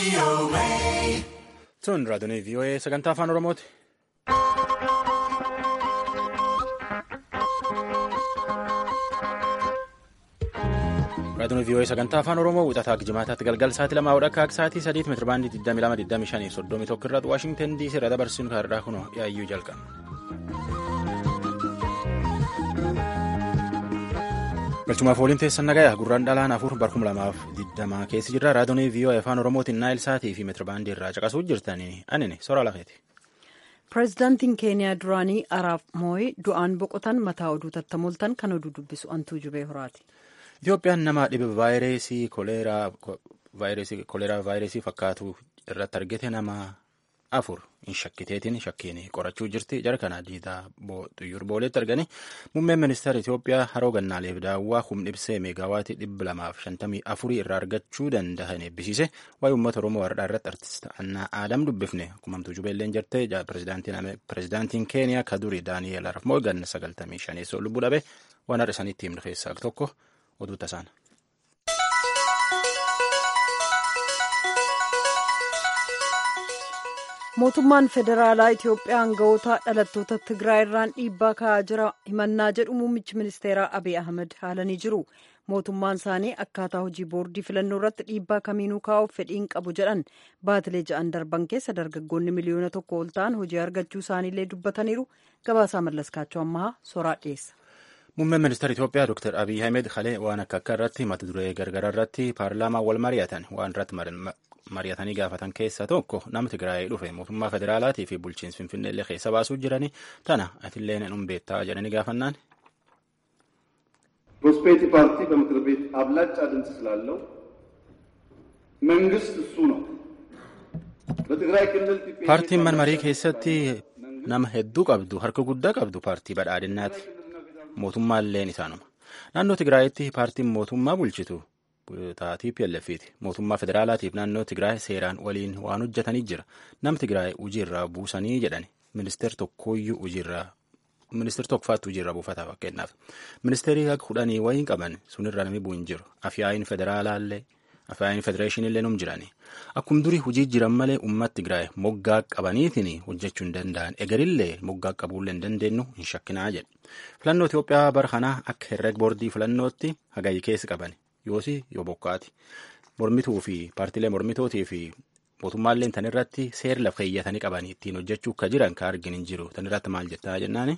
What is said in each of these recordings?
Sun raadiyoo VOA sagantaa afaan Oromooti. Raadiyoo VOA sagantaa afaan Oromoo wixataa jimaataatti galgal sa'aatii lamaa hodha akka sa'aatii sadiitti meetira baandii 22,25 soddomii tokko irratti Waashingtan DC irraa dabarsuun kaarraa kunoo yaayyuu jalqaba. galchumaaf waliin teessan nagayaa gurraan dhalaan afur barkuma lamaaf digdamaa keessa jirra raadiyoo VOA afaan oromootiin naayil saatii fi meetirabaandii irraa caqasuu jirtanii anini sora lafeeti. pireezidaantiin keeniyaa duraanii araab mooyi du'aan boqotan mataa oduu tattamoltan kan oduu dubbisu antuu jubee horaati. itoophiyaan nama dhibe vaayirasii koleeraa vaayirasii fakkaatu irratti argite nama afur hin shakkiteetiin shakkiin qorachuu jirti jara kana diidaa xuyyur booleetti argani muummeen ministeera Itoophiyaa haroo gannaaleef daawwaa humna ibsee meegaawaatii dhibba lamaaf shantamii afurii irraa argachuu danda'an eebbisiise waa'ee uummata oromoo har'aa irratti artist Annaa Aadam dubbifne kumamtuu jubeelleen jirte pireezidaantiin keeniyaa kaduri daani'eel araf moogan sagaltamii shaneessoo lubbuu dhabe waan har'a isaaniitti himne keessaa tokko oduu tasaan. mootummaan federaalaa itiyoophiyaa aangawoota dhalattoota tigraay irraan dhiibbaa ka'aa jira himannaa jedhu muummichi ministeeraa abiy ahmed haalanii jiru mootummaan isaanii akkaataa hojii boordii filannoo irratti dhiibbaa kamiinuu kaa'uuf fedhiin qabu jedhan baatilee ja'an darban keessa dargaggoonni miliyoona tokko ol ta'an hojii argachuu isaaniillee dubbataniiru gabaasaa mallaskaachuu ammaa soraa dhiyeessa. muummeen ministeera itiyoophiyaa dr abiy ahmed kalee waan akka akka irratti mata duree gargara irratti paarlaamaa wal mari'atan waan irratti mari'atanii gaafatan keessaa tokko nama Tigraay dhufe mootummaa federaalaatii fi bulchiinsa Finfinneellee keessa baasuu jiranii tana atillee hin beektaa jedhanii gaafannaan. ፕሮስፔሪቲ ፓርቲ በምክር ቤት አብላጫ ድምፅ ስላለው መንግስት እሱ ነው። በትግራይ ክልል paartiin manmarii keessatti nama hedduu qabdu harka guddaa qabdu paartii badhaadhinnaati. mootummaalleen isaanuma. naannoo Tigraayitti paartiin mootummaa bulchitu taatii PLF'ti. Mootummaa federaalaatiif naannoo Tigraay seeraan waliin waan hojjetanii jira. Nam Tigraay hojiirraa buusanii jedhani. Ministeer tokkooyyuu hojiirraa ministeer tokkofaatti hojiirraa buufataa fakkeenyaaf. Ministeerii akka kudhanii wayiin qaban sunirra namni bu'u hin jiru. Afyaayin federaalaallee afyaayin federeeshiniillee num jirani. Akkuma durii hojii jiran malee uummata Tigraay moggaa qabaniitiin hojjechuu hin danda'an. Egarillee moggaa qabuullee hin dandeenyu hin shakkinaa jedhe. Filannoo Itoophiyaa bara kanaa akka herreg boordii filannootti hagayi keessa qaban. yoosi yoo bokkaati mormituu fi paartiilee mormitootii fi mootummaallee tan irratti seera lafa keeyyatanii qabanii ittiin hojjechuu akka jiran ka argin hin jiru tan irratti maal jettaa jennaani.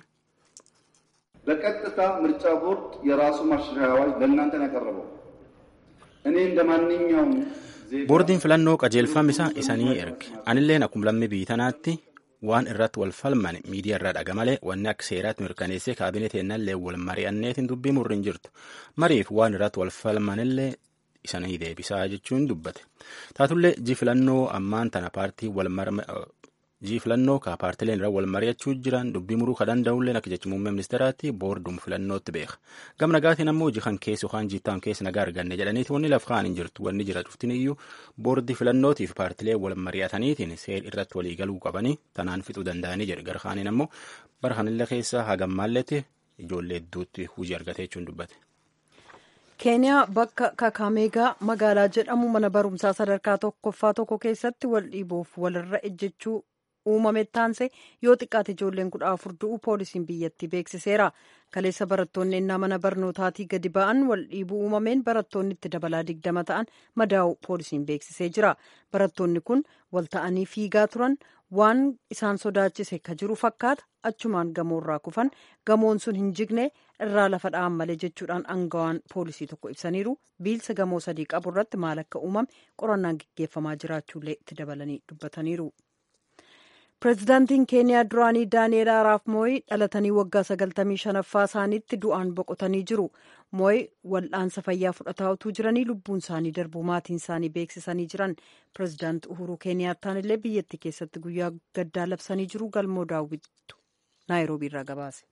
በቀጥታ ምርጫ ቦርድ የራሱ ማሻሻያ አዋጅ ለእናንተ ነው ያቀረበው። እኔ እንደ ማንኛውም boordiin filannoo qajeelfama isaa isanii erge anilleen akkuma lammii biyyi tanaatti waan irratti wal falman miidiyaa irraa dhaga malee wanni akka seeraatti mirkaneessee kaabineetii ennallee wal mari'anneetiin dubbii murri hin jirtu mariif waan irratti wal falmanillee isanii deebisaa jechuun dubbate taatullee ji filannoo ammaan tana paartii wal ji filannoo ka paartileen irra wal mari'achuu jiran dubbii muruu ka danda'ullee akka jecha muummee ministeeraatti boordum filannootti beeka gam nagaatiin ammoo hojii kan keessa yookaan jiittaan keessa nagaa arganne jedhaniiti wanni laf kaan hin jirtu wanni jira cuftin iyyuu boordii filannootiif paartilee wal mari'ataniitiin seer irratti walii galuu qabanii tanaan fixuu danda'anii jedhe gara kaaniin ammoo bara kanillee keessa hagammaalletti ijoollee hedduutti hojii argatee jechuun dubbate. keeniyaa bakka kakaameegaa magaalaa jedhamu mana barumsaa sadarkaa tokkoffaa tokko keessatti wal dhiibuuf walirra ejjechuu uumame taanse yoo xiqqaate ijoolleen kudha afur du'u poolisiin biyyattii beeksiseera kaleessa barattoonni ennaa mana barnootaatii gadi ba'an wal dhiibuu uumameen barattoonni itti dabalaa digdama ta'an madaa'u poolisiin beeksisee jira barattoonni kun wal ta'anii fiigaa turan waan isaan sodaachise ka jiru fakkaata achumaan gamoorraa kufan gamoon sun hin jigne irraa lafa dha'an malee jechuudhaan aangawaan poolisii tokko ibsaniiru biilsa gamoo sadii qabu irratti maal akka uumame qorannaan gaggeeffamaa jiraachuullee itti dabalanii dubbataniiru. pireezidaantiin keeniyaa duraanii daani'eel araap mooyi dhalatanii waggaa sagaltamii shanaffaa isaaniitti du'aan boqotanii jiru mooyi wal'aansa fayyaa fudhataa utuu jiranii lubbuun isaanii darbuu maatiin isaanii beeksisanii jiran pireezidaanti uhuruu keeniyaattaan illee biyyattii keessatti guyyaa gaddaa labsanii jiru galmoo daawwittu naayiroobii irraa gabaase.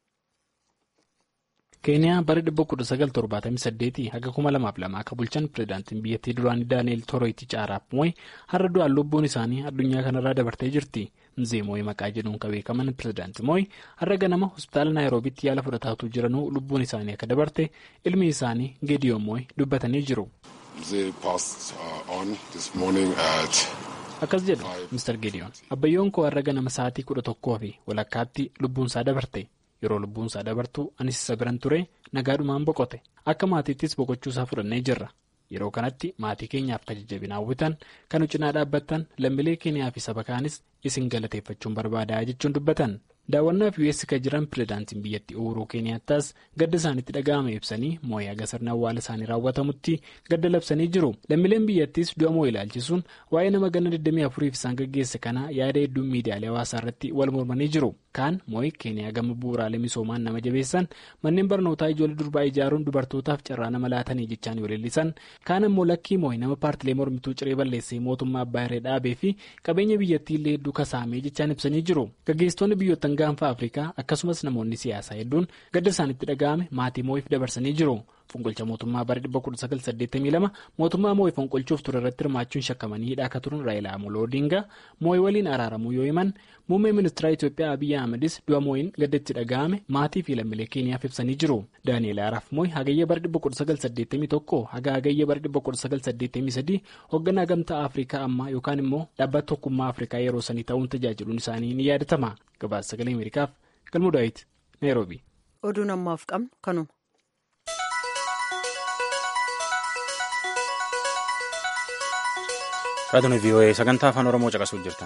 keeniyaa bara 1978 haga 2002 akka bulchan pireezidaantiin biyyattii duraanii daani'eel toroyitichi araap mooyi har'a du'aan lubbuun isaanii addunyaa kanarraa dabartee jirti. mzee mooyi maqaa jedhuun kan beekaman pireezidaanti mooyi har'a ganama hospitaala naayiroobitti yaala fudhataatu jiranuu lubbuun isaanii akka dabarte ilmi isaanii geediyoon mooyi dubbatanii jiru. akkas jedhu Mr. Gideon abbayyoon koo har'a ganama sa'aatii kudha tokkoo fi walakkaatti lubbuunsaa dabarte yeroo lubbuunsaa dabartu anis isa biran ture nagaadhumaan boqote akka maatiittis boqochuusaa fudhannee jirra yeroo kanatti maatii keenyaaf kan jajjabina hawwitan kan cinaa dhaabbattan lammiilee keenyaa fi saba kaanis isin galateeffachuun barbaadaa jechuun dubbatan. daawwannaaf us kan jiran pireezidaantiin biyyattii uhuruu keeniyaataas gadda isaanitti dhaga'ame ibsanii moo'ee haga sirna awwaala isaanii raawwatamutti gadda labsanii jiru lammiileen biyyattiis du'a moo ilaalchisuun waa'ee nama ganna 24f isaan gaggeesse kana yaada hedduun miidiyaalee hawaasaa irratti wal mormanii jiru kaan moo'ee keeniyaa gama bu'uuraalee misoomaan nama jabeessan manneen barnootaa ijoollee durbaa ijaaruun dubartootaaf carraa nama laatanii jechaan waleellisan kaan ammoo lakkii moo'ee nama paartilee mormituu ciree balleessee mootummaa abbaa irree dhaabee fi qabeenya biyyattii illee hedduu kasaamee jechaan ibsanii jiru gaggeessitoonni biyyoottan gaanfa afrikaa akkasumas namoonni siyaasaa hedduun gadda isaanitti dhaga'ame maatii moo'iif dabarsanii jiru fonqolcha mootummaa bara 1982 mootummaa moo'ii fonqolchuuf ture irratti hirmaachuun shakkamanii hidhaa akka turan raayilaa amoloo odingaa moo'ii waliin araaramuu yoo himan muummee ministeera itiyoophiyaa abiyyi ahmedis du'a moo'iin gadda itti dhaga'ame maatii fi lammiilee keeniyaaf ibsanii jiru daani'eel araaf moo'ii hagayya bara 1981 haga hagayya bara 1983 hoogganaa gamtaa afrikaa ammaa yookaan immoo dhaabbata tokkummaa afrikaa yeroo sanii ta'uun tajaajiluun isaanii ni yaadatama gabaasa sagalee ameerikaaf galmuu daawit naayiroobi. oduun ammaaf qabnu kanuma. raadiyoon vii'oo'ee sagantaa afaan oromoo caqasuuf jirtan.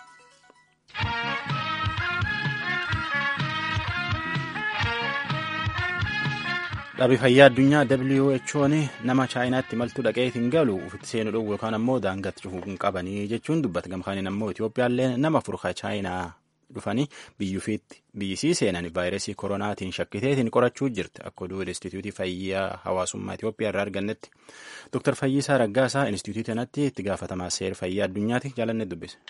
dhaabbii fayyaa addunyaa who'n nama chaayinaatti maltuu dhaqee hin galu ufitti seenuu dhowwu yookaan ammoo daangatti cufuu hin qabanii jechuun dubbata gamkaaniin ammoo itoophiyaallee nama furka chaayinaa dhufanii biyyuufiitti biyyisii seenan vaayirasii koronaatiin shakkiteetiin qorachuu jirti akka oduu instituutii fayyaa hawaasummaa itoophiyaa irraa argannetti dooktar Fayyisaa Raggaasaa instituutii kanatti itti gaafatamaa seera fayyaa addunyaati jaalanne dubbise.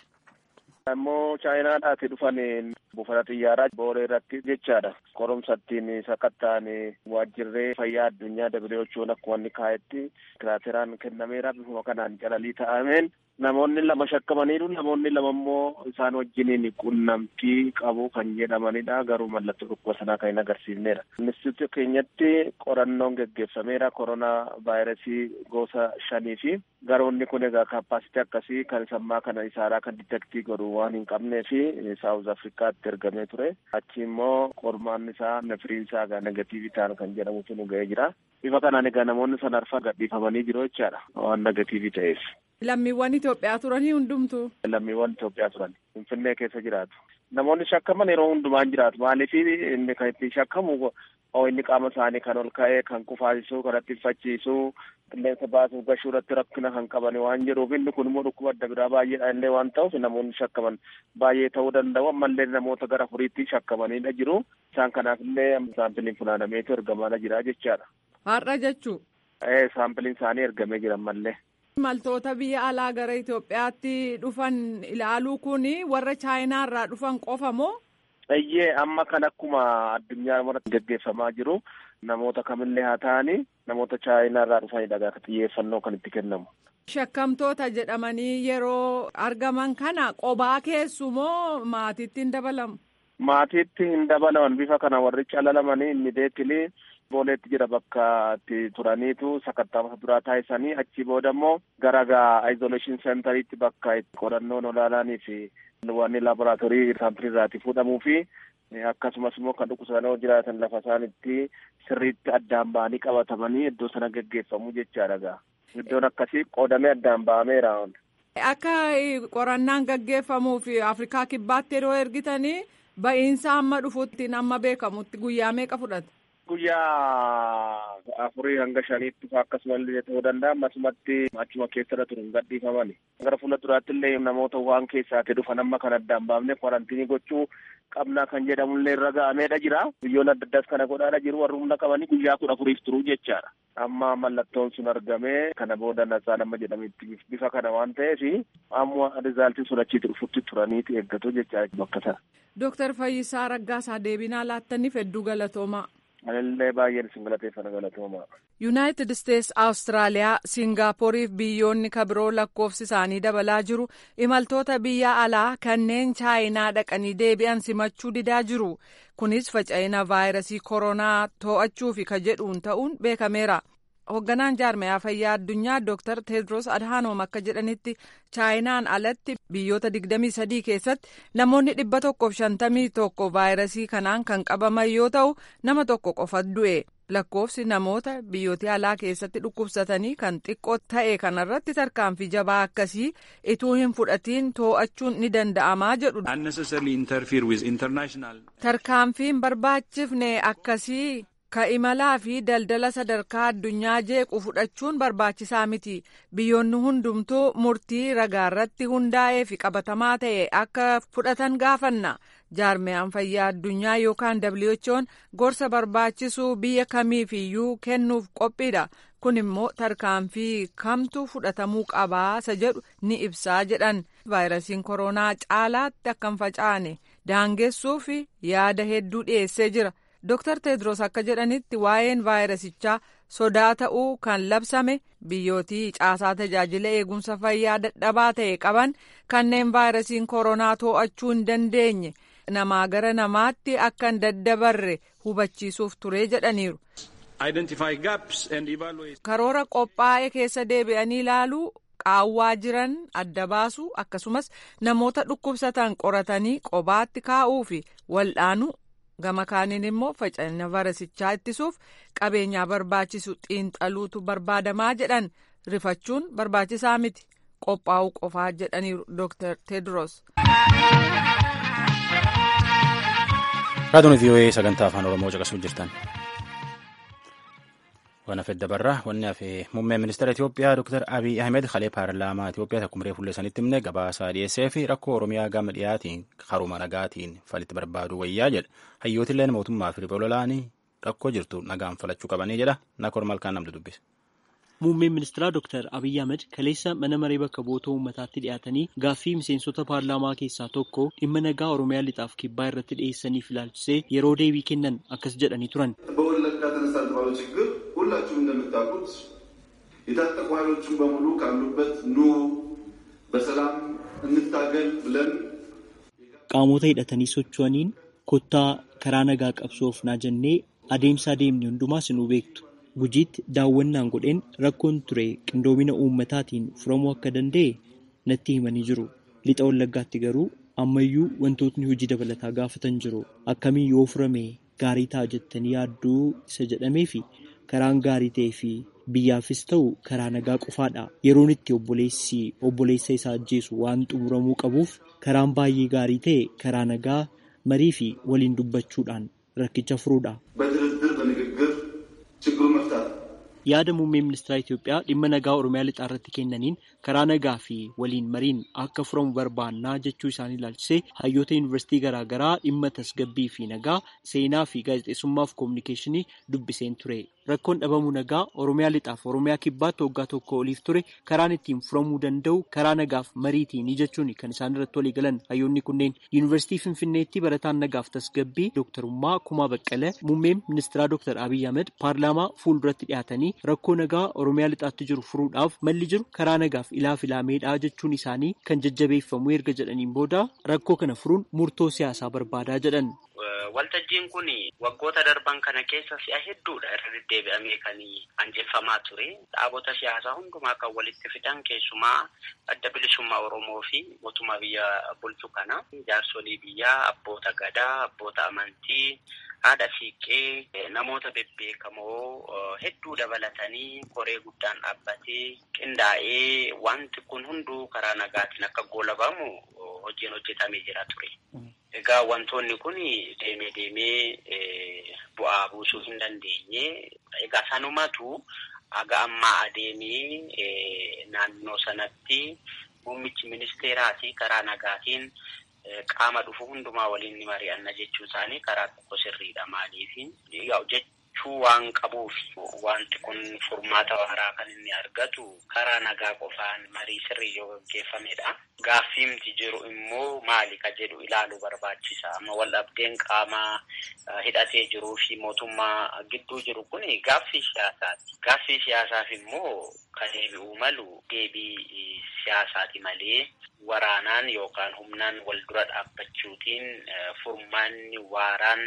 ammoo chaayinaadhaati dhufan buufata xiyyaaraa booree irratti jechaadha qorumsattiin sakatta'an waajjirree fayyaa addunyaa who'n akkuma inni kaa'etti kiraateraan kennameera bifuma kanaan calalii ta'ameen namoonni lama shakkamaniiru namoonni lama immoo isaan wajjiniin qunnamtii qabu kan jedhamanidha garuu mallattoo dhukkuba sanaa kan hin agarsiifneedha. Instituutii keenyatti qorannoon geggeeffameera koronaa vaayirasii gosa shanii fi garoonni kun egaa kaapaasitii akkasii kan sammaa kana isaaraa kan ditektii godhu waan hin qabnee fi saawuz afrikaatti ergamee ture achi immoo qormaan isaa nafiriin isaa egaa negatiivii ta'an kan jedhamutu nu ga'ee jira bifa kanaan egaa namoonni sana arfan gadhiifamanii jiru jechaadha waan negatiivii ta'eef. Lammiiwwan Itoophiyaa turanii hundumtu. Lammiiwwan Itoophiyaa turan Finfinnee keessa jiraatu. Namoonni shakkaman yeroo hundumaan jiraatu maaliif inni kan ittiin shakkamu inni qaama isaanii kan ol ka'ee kan kufaasisuu kan ittifachiisuu qilleensa baasuuf gashuu irratti rakkina kan qaban waan jedhuuf inni kun immoo dhukkuba adda biraa baay'eedha illee waan ta'uuf namoonni shakkaman baay'ee ta'uu danda'u ammallee namoota gara furiitti shakkamanidha jiru isaan kanaaf illee saampiliin funaanameetu ergamaa jira jechaadha. Har'a jechuu. Saampiliin isaanii ergamee jira ammallee. Imaltoota biyya alaa gara Itoophiyaatti dhufan ilaaluu kun warra chaayinaa irraa dhufan qofa moo? Iyyee amma kan akkuma addunyaa irratti gaggeeffamaa jiru namoota kamillee haa ta'anii namoota chaayinaa irraa dhufanidha gaafa xiyyeeffannoo kan itti kennamu. Shakkamtoota jedhamanii yeroo argaman kana qobaa keessu moo maatiitti hin dabalamu? Maatiitti hin dabalaman bifa kana warri calalamanii inni deetilii booleetti jira bakka itti turaniitu sakatta'amsa duraa taasisanii achi booda immoo gara gaa izoleeshin seentariitti bakka itti qorannoon olaanaanii fi wanni laaboraatoorii saampilii irraati fuudhamuu fi akkasumas immoo kan dhukkubsatanii jiraatan lafa isaanitti sirriitti addaan ba'anii qabatamanii iddoo sana gaggeeffamu jechaadha gaa iddoon akkasii qoodamee addaan ba'ameera. Akka qorannaan gaggeeffamuuf Afrikaa kibbaatti yeroo ergitanii ba'iinsa amma dhufuutti amma beekamutti guyyaa meeqa fudhata? Guyyaa afurii hanga shaniitti akkasuma illee ta'uu danda'a. Ammasumatti achuma keessarra turuun gadhiifamani. Gara fuula duraatti illee namoota waan keessaatti dhufan amma kan addaan baafne kwarantiinii gochuu qabnaa kan jedhamu illee irra ga'ameedha jira. Biyyoon adda addaas kana godhaadha jiru warri humna qabanii guyyaa kudha afuriif turuu jechaadha. Amma mallattoon sun argamee kana booda nasaan amma jedhametti bifa kana waan ta'eef amma rizaaltiin sun achitti dhufutti turaniiti eeggatu jechaadha bakka sana. Dooktar Fayyisaa Raggaasaa deebinaa laattaniif hedduu galatoomaa. Anillee baay'een isin galateeffana galatoomaa. Yuunaayitid Isteets, Awustiraaliyaa, Siingaappooriif biyyoonni kabiroo lakkoofsi isaanii dabalaa jiru imaltoota biyya alaa kanneen chaayinaa dhaqanii deebi'an simachuu didaa jiru. Kunis faca'ina vaayirasii koronaa to'achuufi ka jedhuun ta'uun beekameera. hoogganaan jaarmayaa fayyaa addunyaa dooktar teedros adhaanoom akka jedhanitti chaayinaan alatti biyyoota 23 keessatti namoonni 151 vaayirasii kanaan kan qabaman yoo ta'u nama tokko qofa du'e lakkoofsi namoota biyyoota alaa keessatti dhukkubsatanii kan xiqqoo ta'e kanarratti tarkaanfii jabaa akkasii ituu hin fudhatiin too'achuun ni danda'amaa jedhu. tarkaanfiin barbaachifne akkasii. ka imalaa fi daldala sadarkaa addunyaa jeequ fudhachuun barbaachisaa miti biyyoonni hundumtuu murtii ragaarratti hundaa'ee fi qabatamaa ta'e akka fudhatan gaafanna jaarmiyaan fayyaa addunyaa yookaan who'n gorsa barbaachisu biyya kamiifiyyuu kennuuf qophiidha kun immoo tarkaanfii kamtu fudhatamuu qabaa isa jedhu ni ibsaa jedhan vaayirasiin koronaa caalaatti akka hin facaane daangeessuu fi yaada hedduu dhiyeessee jira. Dr. Tedros akka jedhanitti waa'een vaayirasichaa sodaa ta'uu kan labsame biyyootii caasaa tajaajila eegumsa fayyaa dadhabaa ta'e qaban kanneen vaayirasiin koronaa to'achuu hin dandeenye namaa gara namaatti akka hin daddabarre hubachiisuuf ture jedhaniiru. Karoora qophaa'e keessa deebi'anii ilaaluu qaawwaa jiran adda baasuu akkasumas namoota dhukkubsatan qoratanii qobaatti kaa'uu fi wal'aanuu. gama kaaniin immoo faca'ina vaayirasichaa ittisuuf qabeenyaa barbaachisu xiinxaluutu barbaadamaa jedhan rifachuun barbaachisaa miti qophaa'uu qofaa jedhaniiru dooktar teedros. raadiyoon vii'oo'ee sagantaa afaan oromoo caqasuu jirtan. waan hafe dabarraa wanni hafe muummeen ministeera Itoophiyaa Dr. Abiy Ahmed kalee paarlaamaa Itoophiyaa takkumree muree fuullee sanitti himne gabaasaa dhiyeessee fi rakkoo Oromiyaa gama dhiyaatiin karuma nagaatiin falitti barbaadu wayyaa jedha. Hayyootilleen mootummaa fi riboololaanii rakkoo jirtu nagaan falachuu qabanii jedha. Nakoor malkaan namni dubbise. Muummeen ministeeraa Dr. Abiy Ahmed kaleessa mana maree bakka bu'oota uummataatti dhiyaatanii gaaffii miseensota paarlaamaa keessaa tokko dhimma nagaa Oromiyaa lixaaf kibbaa irratti dhiyeessaniif ilaalchisee yeroo deebii kennan akkas jedhanii turan. ሁላችሁም እንደምታውቁት የታጠቁ ኃይሎችን በሙሉ ካሉበት ኑ በሰላም እንታገል ብለን qaamota hidhatanii socho'aniin kottaa karaa nagaa qabsoofnaa jennee adeemsa adeemne hundumaas nu beektu gujiitti daawwannaan godheen rakkoon ture qindoomina uummataatiin furamuu akka danda'e natti himanii jiru lixa wallaggaatti garuu ammayyuu wantootni hojii dabalataa gaafatan jiru akkamiin yoo furame gaarii ta'a jettanii yaadduu isa jedhamee fi karaan gaarii ta'ee fi biyyaafis ta'u karaa nagaa qofaadha yeroon itti obboleessi obboleessa isaa ajjeesu waan xumuramuu qabuuf karaan baay'ee gaarii ta'e karaa nagaa marii fi waliin dubbachuudhaan rakkicha furuudha. በድርድር በንግግር ችግሩን መፍታት yaada muummee ministeera Itoophiyaa dhimma nagaa Oromiyaa lixaa irratti kennaniin karaa nagaa fi waliin mariin akka furamu barbaannaa jechuu isaanii ilaalchisee hayyoota yuunivarsiitii garaagaraa dhimma tasgabbii fi nagaa seenaa fi gaazexeessummaaf koominikeeshinii dubbiseen ture. Rakkoon dhabamuu nagaa Oromiyaa lixaaf Oromiyaa kibbaatti waggaa tokko oliif ture karaan ittiin furamuu danda'u karaa nagaaf mariitiin jechuun kan isaan irratti walii galan hayyoonni kunneen yuunivarsiitii Finfinneetti barataan nagaaf tasgabbii dooktarummaa Kumaa Baqqalee muummeen ministeeraa dooktar Abiy Ahmed paarlaamaa fuulduratti dhiyaatanii rakkoo nagaa Oromiyaa lixaatti jiru furuudhaaf malli jiru karaa nagaaf ilaaf ilaameedha jechuun isaanii kan jajjabeeffamu erga jedhaniin booda rakkoo kana furuun murtoo siyaasaa barbaadaa jedhan. Waltajjiin kun waggoota darban kana keessa si'a hedduudha irra deddeebi'amee kan anjeffamaa ture. Dhaabota siyaasaa hundumaa kan walitti fidan keessumaa adda bilisummaa Oromoo fi mootummaa biyya bulchu kana. Jaarsolii biyyaa, abboota gadaa, abboota amantii, haadha siiqqee, namoota bebbeekamoo hedduu dabalatanii koree guddaan dhaabbatee qindaa'ee wanti kun hunduu karaa nagaatiin akka goolabamu hojiin hojjetamee jira ture. Egaa wantoonni kun deemee deemee bu'aa buusuu hin dandeenye. Egaa sanumatu aga ammaa adeemee naannoo sanatti muummichi ministeeraa fi karaa nagaatiin qaama dhufu hundumaa waliin ni mari'anna jechuu isaanii karaa tokko sirriidha. Maaliif jechuu waan qabuuf wanti kun furmaata waaraa kan inni argatu karaa nagaa qofaan marii sirrii yoo gaggeeffamedha. Gaaffiimti jiru immoo maali ka jedhu ilaaluu barbaachisa. Amma wal dhabdeen qaama hidhatee jiruu fi mootummaa gidduu jiru kun gaaffii siyaasaati. Gaaffii siyaasaaf immoo kan deebi'uu malu deebii siyaasaati malee waraanaan yookaan humnaan wal dura dhaabbachuutiin furmaanni waaraan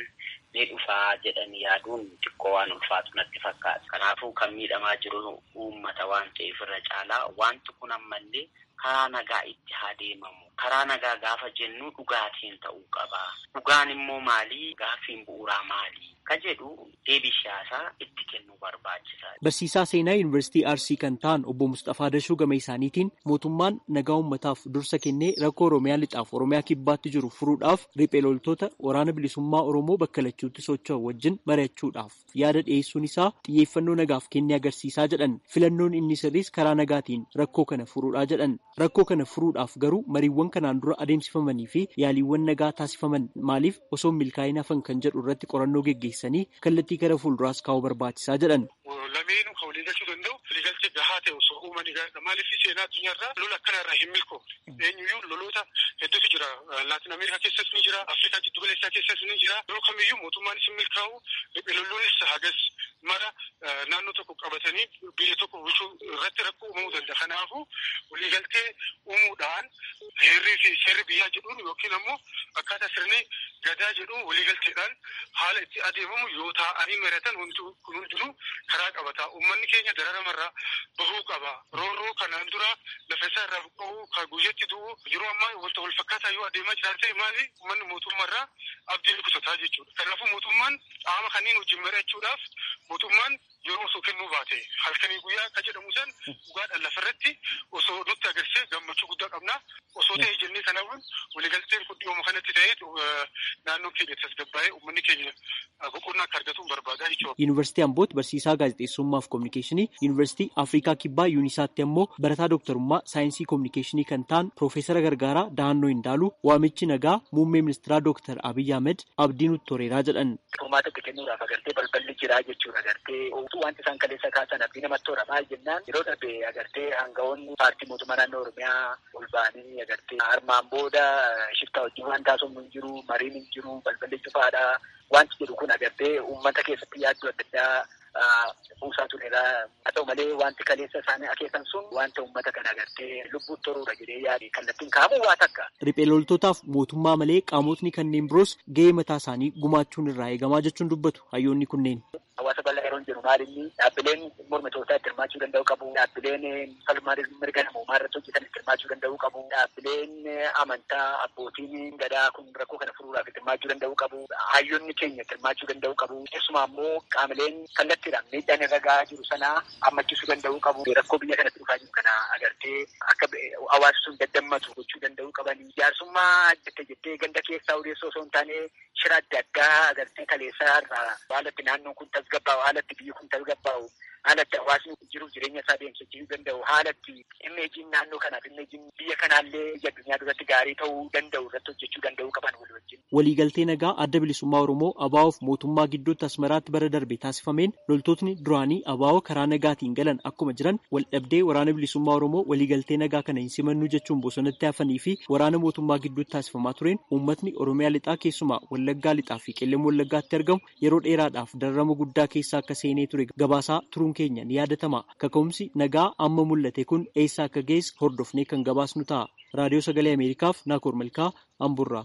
ni dhufaa jedhanii yaaduun xiqqoo waan ulfaatu natti fakkaata. Kanaafuu kan miidhamaa jiru uummata waan ta'eef irra caalaa wanti kun ammallee karaa nagaa itti haa deemamu. Karaa nagaa gaafa jennu dhugaatiin ta'uu qaba. Dhugaan immoo maali? Gaaffiin bu'uuraa maali? Ka jedhu deebii siyaasaa itti kennuu barbaachisaa. Barsiisaa seenaa Yuunivarsiitii Arsii kan ta'an obbo Mustafaa Dashuu gama isaaniitiin mootummaan nagaa uummataaf dursa kennee rakkoo Oromiyaa lixaaf Oromiyaa kibbaatti jiru furuudhaaf riphee loltoota waraana bilisummaa Oromoo bakka lachuutti socho'an wajjin mari'achuudhaaf yaada dhiyeessuun isaa xiyyeeffannoo nagaaf kennee agarsiisaa jedhan filannoon inni sirriis karaa nagaatiin rakkoo kana furuudhaa jedhan rakkoo kana furuudhaaf garuu mariiwwan kanaan dura adeemsifamanii fi yaaliiwwan nagaa taasifaman maaliif osoo milkaa'ina hafan kan jedhu irratti qorannoo geggeessanii kallattii gara fuulduraas kaa'uu barbaachisaa jedhan. Lameenuu kan walii galchuu danda'u waliigaltee gahaa ta'e osoo uumanii gaariidha. Maaliif seenaa addunyaarraa lola akkanarraa hin milkoofne. Eenyuyyuu loloota hedduutu jira. Laatin Ameerikaa keessas ni jira. Afrikaa jiddu galeessaa keessas ni jira. Yeroo kamiyyuu mootummaanis hin milkaa'u. Riphee lolloonnis hagas mara naannoo tokko qabatanii biyya tokko bulchuu irratti rakkoo uumamuu danda'a. Kanaafuu waliigaltee uumuudhaan heerrii fi seerri biyyaa jedhuun yookiin ammoo akkaataa sirni gadaa jedhuun waliigalteedhaan haala itti adeemamu yoo taa'anii mari'atan kun hundinuu karaa qabata. Uummanni keenya dararamarraa bahuu qaba. Roorroo kanaan dura lafa isaa irraa buqqa'uu kan guyyatti du'u yeroo ammaa wanta wal fakkaataa yoo adeemaa jiran ta'e maali uummanni mootummaarraa abdii kutataa jechuudha. Kanaafuu mootummaan qaama kanneen wajjin mari'achuudhaaf mootummaan yeroo osoo kennuu baate halkanii guyyaa akka jedhamu san dhugaadhaan lafarratti osoo nutti agarsiise gammachuu guddaa qabna. Osoo ta'e jennee kanaafuu waliigalteen kun dhiyooma kanatti ta'ee naannoon keenya tasgabbaa'ee uummanni keenya boqonnaa akka argatu barbaada jechuudha. Yuunivarsiitii Ambootti barsiisaa gaazexeessummaa fi kominikeeshinii, Yuunivarsiitii Afrikaa Kibbaa Yuunisaatti ammoo barataa dooktarummaa saayinsii kominikeeshinii kan ta'an Piroofeesara Gargaaraa Dahannoo Hindaaluu waamichi nagaa muummee ministeeraa Dooktar Abiyyi Ahmed abdii nutti toreeraa jedhan. Furmaata itti kennuudhaaf agartee balballi jiraa jechuudha agartee wanti isaan kaleessa kaasan abdii namatti toora maal jennaan yeroo darbe agartee aangawoonni paartii mootummaa naannoo Oromiyaa ol ba'anii agartee armaan booda shiftaa wajjin waan taasifamu hin jiru mariin hin jiru balballi cufaadha wanti jedhu kun agartee uummata keessatti yaaddoo adda addaa buusaa turedha. Haa ta'u malee wanti kaleessa isaanii akeekan sun wanta uummata kana agartee lubbuutti toruudha jedhee yaade kallattiin kaamu waa takka. Riphee loltootaaf mootummaa malee qaamotni kanneen biroos gahee mataa isaanii gumaachuun irraa eegamaa jechuun dubbatu hayyoonni kunneen. Hawaasa bal'aa yeroo jedhu maalinni dhaabbileen mormitootaa itti hirmaachuu danda'u qabu. Dhaabbileen falmaa mirga namoomaa irratti hojjetan itti hirmaachuu danda'u qabu. Dhaabbileen amantaa abbootiin gadaa kun rakkoo kana furuudhaaf itti hirmaachuu danda'u qabu. Hayyoonni keenya itti hirmaachuu danda'u qabu. Keessumaa immoo qaamoleen kallattiidhaan miidhaan irra gahaa jiru sana hammachiisuu danda'u qabu. Rakkoo biyya kanatti dhufaa jiru kana agartee akka hawaasni sun daddammatu gochuu danda'u qabani. Jaarsummaa jettee jettee ganda keessaa odeessoo osoo hin taane shira adda addaa agartee kaleessaa irraa haalatti naannoon kun tasgabbaa'u haalatti biyyi kun tasgabbaa'u haalatti hawaasni jiruuf jireenya isaa deemsisuu danda'u haalatti imeejiin naannoo kanaaf imeejiin biyya kanaallee biyya addunyaa duratti gaarii ta'uu danda'u irratti hojjechuu danda'uu qaban walii wajjin. Waliigaltee nagaa adda bilisummaa Oromoo ABO'oof mootummaa gidduutti Asmaraatti bara darbe taasifameen loltootni duraanii ABO karaa nagaatiin galan akkuma jiran waldhabdee waraana bilisummaa Oromoo waliigaltee nagaa kana hin simannu jechuun bosonatti hafanii fi waraana mootummaa gidduutti taasifamaa tureen uummatni Oromiyaa lixaa keessumaa Wallaggaa lixaa fi Qellem Wallaggaatti argamu yeroo dheeraadhaaf dararama guddaa keessa akka seenee ture gabaasaa turuun keenya ni yaadatama. Kaka'umsi nagaa amma mul'ate kun eessa akka geesse hordofnee kan gabaasnu ta'a. Raadiyoo Sagalee Ameerikaaf Naakoor Malkaa Amburraa.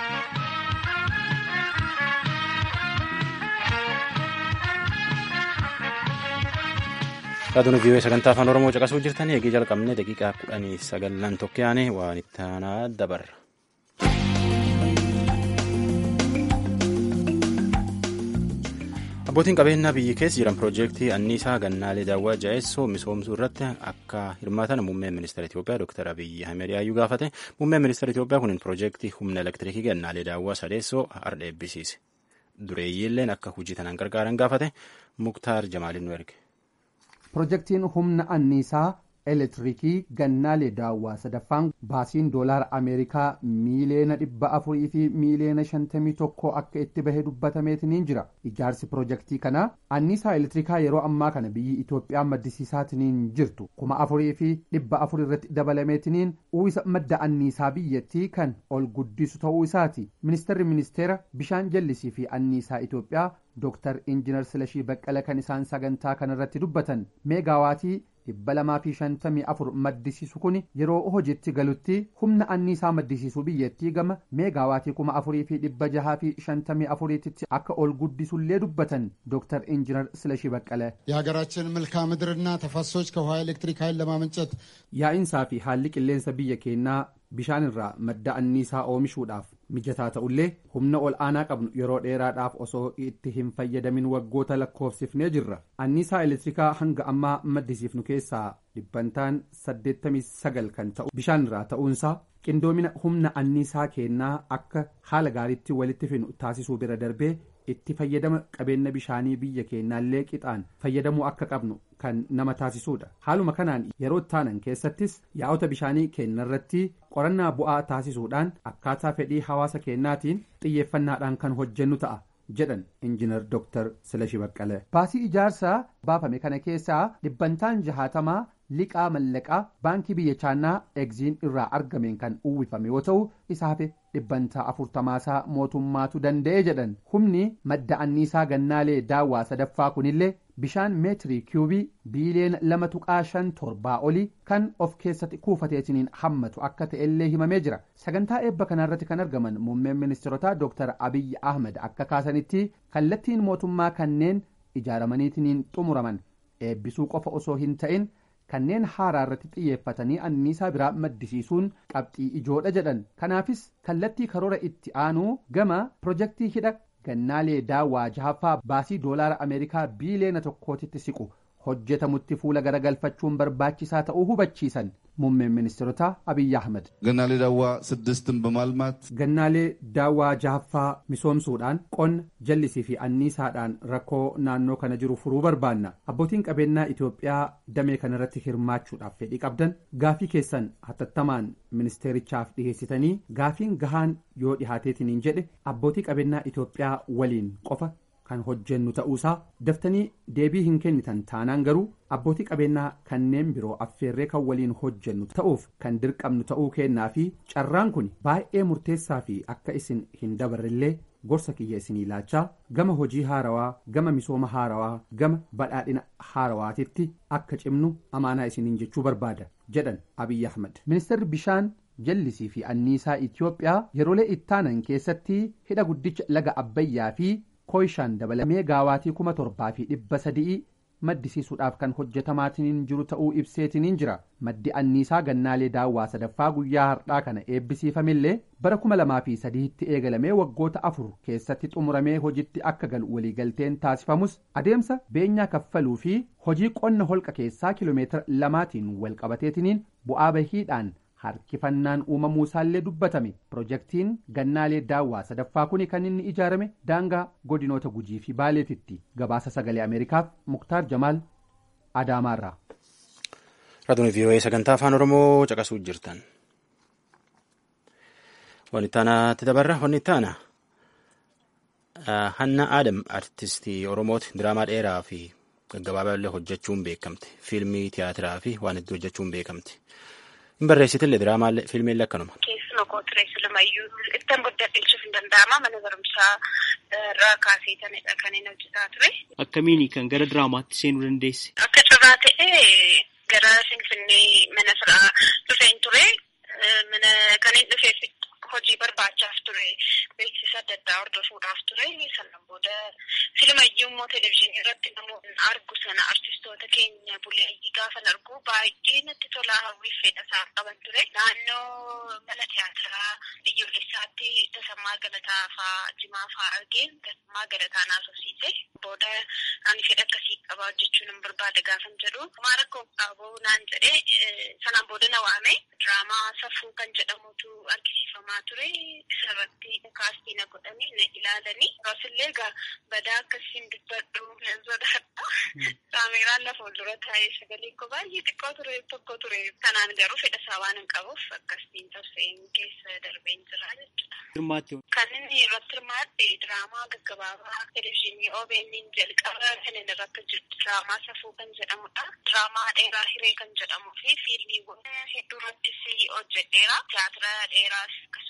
Raadiyoon vii'oo sagantaa afaan Oromoo caqasuu jirtanii eegee jalqabne daqiiqaa kudhanii sagallan tokkoyaane waan itti aanaa dabarra. Abbootiin qabeenyaa biyyi keessa jiran piroojeektii anniisaa gannaalee daawwaa jaa'essoo misoomsuu irratti akka hirmaatan muummeen ministeera Itoophiyaa Dr. Abiyyi Ahmed yaayyuu gaafate. Muummeen ministeera Itoophiyaa kun piroojeektii humna elektiriikii gannaalee daawwaa sadeessoo har'a eebbisiise. Dureeyyiilleen akka hojii tanaan gargaaran gaafate Muktaar Jamaaliin nu erge. Piroojeektiin humna anniisaa elektiriikii gannaalee daawwaa sadaffaan baasiin doolaara ameerikaa miiliyoona dhibba afurii fi miiliyoona shantamii tokko akka itti bahe dubbatameetiniin jira ijaarsi piroojeektii kanaa anniisaa elektirikaa yeroo ammaa kana biyyi itoophiyaa maddisiisaatiniin jirtu kuma afurii fi dhibba afur irratti dabalameetiniin uwwisa madda anniisaa biyyattii kan ol guddisu ta'uu isaati ministeerri ministeera bishaan jallisii fi anniisaa itoophiyaa Dooktar Injiinar Silashii Baqqala kan isaan sagantaa kanarratti dubbatan meegaawaatii dhibba lamaa fi shantamii afur maddisiisu kun yeroo hojiitti galutti humna anniisaa maddisiisuu biyyattii gama meegaawaatii kuma afurii fi dhibba jahaa fi shantamii afuriititti akka ol guddisullee dubbatan ዶክተር ኢንጂነር ስለሺ በቀለ የሀገራችን መልክዓ ምድርና ተፋሰሶች ከውሃ ኤሌክትሪክ ኃይል ለማመንጨት yaa'insaa fi haalli qilleensa biyya keenyaa bishaan irraa madda anniisaa oomishuudhaaf mijataa ta'ullee humna ol aanaa qabnu yeroo dheeraadhaaf osoo itti hin fayyadamin waggoota lakkoofsifnee jirra anniisaa elektirikaa hanga ammaa maddisiifnu keessaa dhibbantaan 89 kan ta'u bishaan irraa ta'uunsaa qindoomina humna anniisaa keenyaa akka haala gaariitti walitti finu taasisuu bira darbee itti fayyadama qabeenya bishaanii biyya keenyaallee qixaan fayyadamuu akka qabnu kan nama taasisuudha haaluma kanaan yeroo taanan keessattis yaa'ota bishaanii keenyarratti qorannaa bu'aa taasisuudhaan akkaataa fedhii hawaasa keenyaatiin xiyyeeffannaadhaan kan hojjennu ta'a jedhan injinar dooktar Silashi Baqqalee. Baasii ijaarsaa baafame kana keessaa dhibbantaan jahaatamaa liqaa mallaqaa baankii biyya chaannaa egziin irraa argameen kan uwwifame yoo ta'u isaaf dhibbantaa afurtamaasaa mootummaatu danda'e jedhan humni madda anniisaa gannaalee daawwaa sadaffaa kunillee bishaan meetirii kiubii biiliyoona lama tuqaa shan torbaa olii kan of keessatti kuufateetiniin hammatu akka ta'ellee himamee jira sagantaa eebba kanarratti kan argaman muummeen ministeerotaa dooktar abiyyi ahmed akka kaasanitti kallattiin mootummaa kanneen ijaaramaniitiniin xumuraman eebbisuu qofa osoo hin ta'in kanneen haaraa irratti xiyyeeffatanii anniisaa biraa maddisiisuun qabxii ijoodha jedhan kanaafis kallattii karoora itti aanuu gama pirojektii hidha gannaalee daawwaa jahaffaa baasii doolaara ameerikaa biiliyoona tokkootitti siqu hojjetamutti fuula garagalfachuun barbaachisaa ta'uu hubachiisan muummeen ministeerotaa abiyyi ahmed ገናሌ ዳዋ ስድስትን በማልማት gannaalee daawwaa jahaffaa misoomsuudhaan qonna jallisii fi anniisaadhaan rakkoo naannoo kana jiru furuu barbaanna abbootiin qabeenyaa itiyoophiyaa damee kanarratti hirmaachuudhaaf fedhii qabdan gaafii keessan hatattamaan ministeerichaaf dhiheessitanii gaafiin gahaan yoo dhihaateetiniin jedhe abbootii qabeenyaa itiyoophiyaa waliin qofa kan hojjennu ta'uusaa daftanii deebii hin kennitan taanaan garuu abbootii qabeenyaa kanneen biroo affeerree kan waliin hojjennu ta'uuf kan dirqamnu ta'uu kennaa fi carraan kun baay'ee murteessaa fi akka isin hin dabarrellee gorsa kiyya isinii laachaa gama hojii haarawaa gama misooma haarawaa gama badhaadhina haarawaatitti akka cimnu amaanaa isiniin jechuu barbaada jedhan abiyyi ahmed ministeerri bishaan jallisii fi anniisaa itiyoophiyaa yeroolee ittaanan keessatti hidha guddicha laga abbayyaa fi kooyishaan dabalamee gaawaatii kuma torbaa fi dhibba sadii maddisiisuudhaaf kan hojjetamaatiin jiru ta'uu ibseetiniin jira maddi anniisaa gannaalee daawwaa sadaffaa guyyaa har'aa kana eebbisiifamillee bara kuma lamaa fi sadiitti eegalamee waggoota afur keessatti xumuramee hojitti akka galu waliigalteen taasifamus adeemsa beenyaa kaffaluu fi hojii qonna holqa keessaa kiloomeetira lamaatiin walqabateetiniin bu'aa bahiidhaan harkifannaan uumamuu isaallee dubbatame pirojektiin gannaalee daawwaa sadaffaa kuni kan inni ijaarame daangaa godinoota gujii fi baaleetitti gabaasa sagalee ameerikaaf muktaar jamaal adaamaarraa. Raadiyoo VOA sagantaa afaan Oromoo caqasuu jirtan. Wanti taanaatti dabarra wanti taana Hanna Adam artistii Oromooti diraamaa dheeraa fi gaggabaabaa illee hojjechuun beekamte. Fiilmii tiyaatiraa fi waan hedduu hojjechuun beekamte. Hin barreessitillee diraamaa fiilmiillee akkanuma. Keessuma koo ture silumayyuu ittiin guddadheechuuf hin danda'ama mana barumsaa irraa kaasee tanidha kan inni hojjetaa ture. Akkamiini kan gara diraamaatti seenuu dandeesse? Akka carraa ta'ee gara Finfinnee mana firaa dhufeen ture. Mana kan inni dhufeef hojii barbaachaaf ture. Beeksisa adda addaa hordofuudhaaf ture. Sanaan booda filumayyuu immoo televizyiinii irratti namoonni argu sana artistoota keenya buleeyyii gaafa argu baay'ee natti tolaa hawwiif fedha isaa qaban ture. Naannoo mana tiyaatiraa biyyoolessaatti Tasammaa Galataa fa'aa Jimaa fa'aa argeen Tasammaa Galataa naasofsiise. Booda ani fedha akkasii qaba hojjechuu nan barbaada gaafan jedhu. Maa rakkoo qabu naan jedhee sanaan booda na waame. Diraamaa safuu kan jedhamutu argisiifamaa ture. Isarratti kaastii na godhanii na ilaalanii. Akkasumallee egaa badaa akkasiin dubbadhu nan sodaadha. Kaameeraan lafa fuuldura taa'ee sagaleen koo baay'ee xiqqoo ture tokko ture. Kanaan garuu fedha isaa waan hin qabuuf akkasiin tarseen keessa darbeen jira jechuudha. Kan inni irratti hirmaatte diraamaa gaggabaabaa televizyiinii OBN jalqaba kan inni irratti jiru diraamaa safuu kan jedhamudha. Diraamaa dheeraa hiree kan jedhamuu fi fiilmiiwwan hedduu irrattis hojjedheera. Tiyaatira dheeraas akkasumas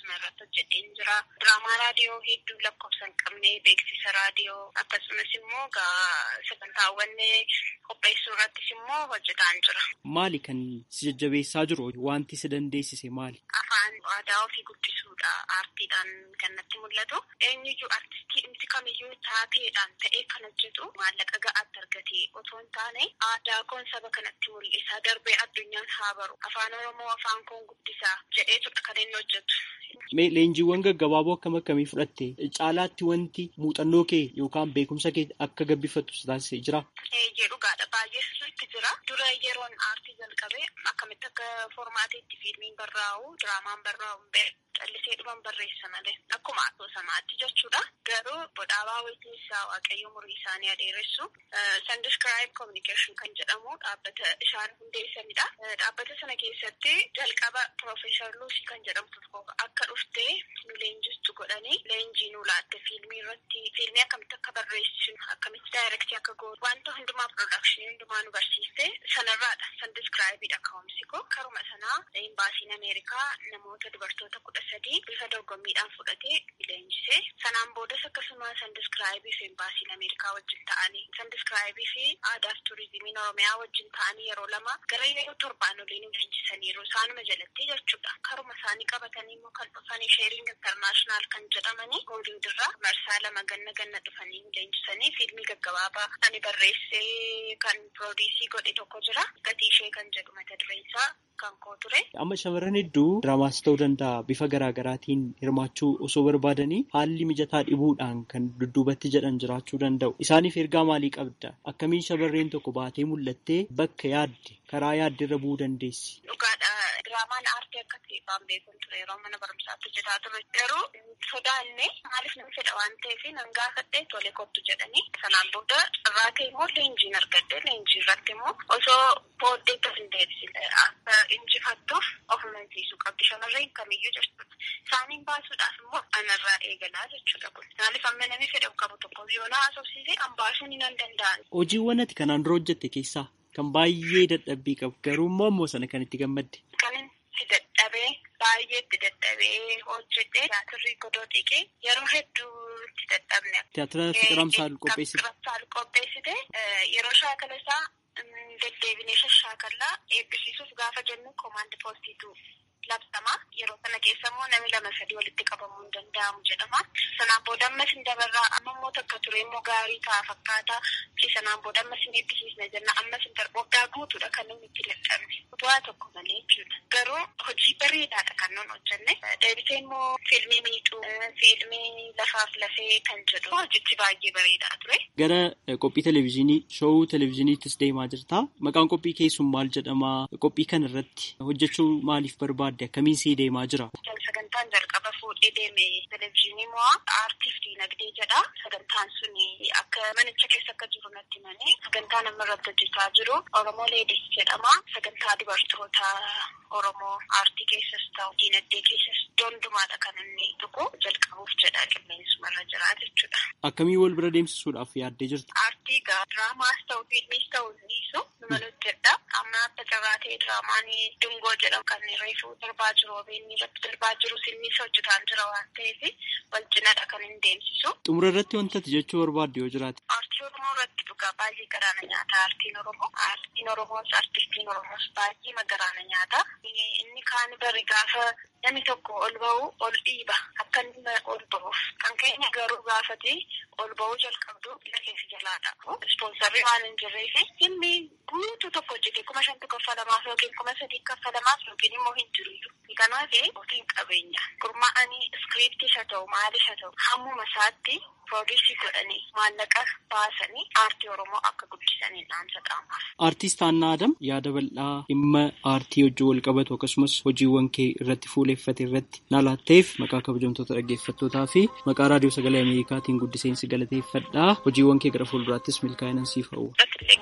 asuma irratti hojjedheen jira. Diraamaa raadiyoo hedduu lakkoofsa hin qabne beeksisa raadiyoo akkasumas immoo sagantaawwan qopheessuu irrattis immoo hojjetaan jira. Maali kan si jajjabeessaa jiru wanti si dandeessise maali? Afaan aadaa ofii guddisuudha aartiidhaan kan natti mul'atu. Eenyuyyuu aartistii dhimsi kamiyyuu taateedhaan ta'ee kan hojjetu maallaqa ga'aatti argatee otoo hin taane aadaa koon saba kanatti mul'isa darbee addunyaan haa baru afaan oromoo afaan koon guddisaa jedheetudha kan inni hojjetu. Mee leenjiiwwan gaggabaaboo akkam akkamii fudhatte caalaatti wanti muuxannoo kee yookaan beekumsa kee akka gabbifattu si taasisee jira? Eeyyee dhugaadha baay'eetu itti jira. Dura yeroon aartii jalqabee akkamitti akka formaatiitti fiilmiin barraa'u diraamaan barraa'u callisee dhuman barreessa malee akkuma asoosamaatti jechuudha. Garuu bodhaabaa wayitiinsaa waaqayyo umurii isaanii adeeressu Sandiscribe Communication kan jedhamu dhaabbata isaan hundeessanidha. Dhaabbata sana keessatti jalqaba Profeesar Luusii kan jedhamtu tokko akka dhuftee nu leenjistu godhanii leenjii nu laatte fiilmii irratti fiilmii akkamitti akka barreessinu akkamitti daayirektii akka gootu wanta hundumaa piroodakshinii hundumaa nu barsiiste sanarraadha. Sandiscribeidha ka'umsi koo karuma sanaa imbaasiin Ameerikaa namoota dubartoota kudha sadii bifa dorgommiidhaan fudhatee leenjisee sanaan boodas akkasuma sandiskraayibii fi imbaasiin ameerikaa wajjin ta'anii sandiskraayibii fi aadaa fi turizimiin oromiyaa wajjin ta'anii yeroo lama gara yeroo torbaan olii nu leenjisaniiru isaanuma jalatti jechuudha karuma isaanii qabatanii immoo kan dhufanii sheering intarnaashinaal kan jedhamanii hooliwud irraa marsaa lama ganna ganna dhufanii nu leenjisanii fiilmii gaggabaabaa ani barreessee kan piroodiisii godhe tokko jira gatii ishee kan jedhu mata dureen isaa kan koo ture. Amma shamarran hedduu diraamaas ta'uu danda'a bifa garaa garaatiin hirmaachuu osoo barbaadanii haalli mijataa dhibuudhaan kan dudduubatti jedhan jiraachuu danda'u. Isaaniif ergaa maalii qabda? Akkamiin shamarreen tokko baatee mul'attee bakka yaadde karaa yaadde irra bu'uu dandeessi? Dhugaadha. Diraamaan aartii akka ta'e waan beekuun ture yeroo mana barumsaatti hojjetaa ture. Garuu sodaanne maaliif nama fedha waan ta'eef nan gaafadhee tole kottu jedhanii sanaan booda irraa ka'e immoo leenjiin argadde leenjii irratti immoo osoo booddee tas hin deebisine akka injifattuuf of amansiisuu qabdi shamarreen kamiyyuu jechuudha. Isaaniin baasuudhaaf immoo anarraa eegalaa jechuudha kun. Maaliif amma namni fedha qabu tokko yoo na haasofsiise an baasuun hin danda'an. Hojiiwwan ati kanaan dura hojjette keessaa kan baay'ee dadhabbii qabu garuu immoo ammoo sana kan itti gammadde. Kan itti dadhabee baay'ee itti dadhabee hojjedhee tiyaatirri godoo dhiqee yeroo hedduu itti dadhabne. Tiyaatira Fiqir Amsaal qopheessite. Fiqir Amsaal qopheessite yeroo shaakala isaa deddeebinee shashaakallaa eebbisiisuuf gaafa jennu koomaandi poostiitu labsama yeroo sana keessa immoo namni lama sadii walitti qabamuu hin danda'amu jedhama sanaan booda ammas hin dabarraa amma immoo takka ture immoo gaarii ta'a fakkaata fi sanaan booda ammas hin eebbisiisna jenna ammas hin darbu waggaa guutuudha kan namni itti dadhabne bu'aa tokko malee jechuudha garuu hojii bareedaadha kan nun hojjenne deebisee immoo fiilmii miidhuu fiilmii lafaaf lafee kan jedhu hojichi baay'ee bareedaa ture. Gara qophii televezyiinii showuu televezyiiniittis deemaa jirta maqaan qophii keessun maal jedhama qophii kana irratti hojjechuu maaliif barbaada? akkamiin sii deemaa jira? Sagantaan jalqaba fuudhee deeme televezyiinii moo aartiif diinagdee jedha. Sagantaan sun akka manicha keessa akka jiru natti himanii sagantaan amma irratti hojjechaa jiru Oromoo Leedis jedhama. Sagantaa dubartoota Oromoo aartii keessas ta'u diinagdee keessas dondumaadha kan inni tuqu jalqabuuf jedha qilleensumarra jira jechuudha. Akkamii wal bira deemsisuudhaaf yaaddee jirta? Aartii gaa diraamaas ta'u fiilmiis ta'u dhiisu numa hojjedha. Amma akka carraa ta'e diraamaan dungoo jedhamu kan reefuu darbaa jiru obeenni irratti darbaa jiru sinnis hojjetaan jira waan ta'eef wal cinadha kan hin deemsisu. Xumura irratti wantati jechuu barbaadde yoo jiraate. Aartii Oromoo irratti dhugaa baay'ee garaana nyaata aartiin Oromoo. Aartiin Oromoos aartistiin Oromoos baay'ee garaana nyaata. Inni kaan bari gaafa namni tokko ol ba'u ol dhiiba akka inni ol ba'uuf kan keenya garuu gaafate ol ba'uu jalqabdu biyya keessa jalaadha. Ispoonsarrii waan hin jirreef filmi guutuu tokko hojjete kuma shantu kaffalamaaf yookiin kuma sadii kaffalamaaf yookiin immoo hin jiru. Kanaaf ofiin qabeenya gurmaa'anii iskiriiptii haa ta'u maalis haa ta'u hammuma isaatti piroodiisii godhanii maallaqa baasanii aartii Oromoo akka guddisanii dhaamsa qaamaaf. Aartist Haannaa Adam yaada bal'aa dhimma aartii wajjin wal qabatu akkasumas hojiiwwan kee irratti fuuleeffate irratti na laatteef maqaa kabajamtoota dhaggeeffattootaa fi maqaa raadiyoo sagalee Ameerikaatiin guddiseensi galateeffadhaa hojiiwwan kee gara fuulduraattis milkaa'inaan siif hawwa.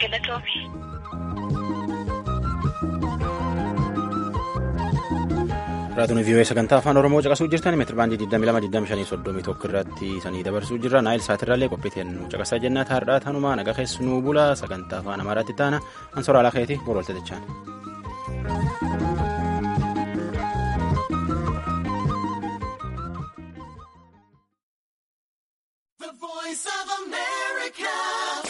Raatuun vii'oo sagantaa afaan Oromoo caqasuu jirtan meetira baandii 22,25,31 irratti sanii dabarsuu jirra. Naayil saatirraallee qophiiteen nu caqasaa jennaa taa'aadhaa tanumaa nagaa keessu nuu bula sagantaa afaan Amaaraatti taana ansoora alaa keetii boru waltajjichaan. voice of America.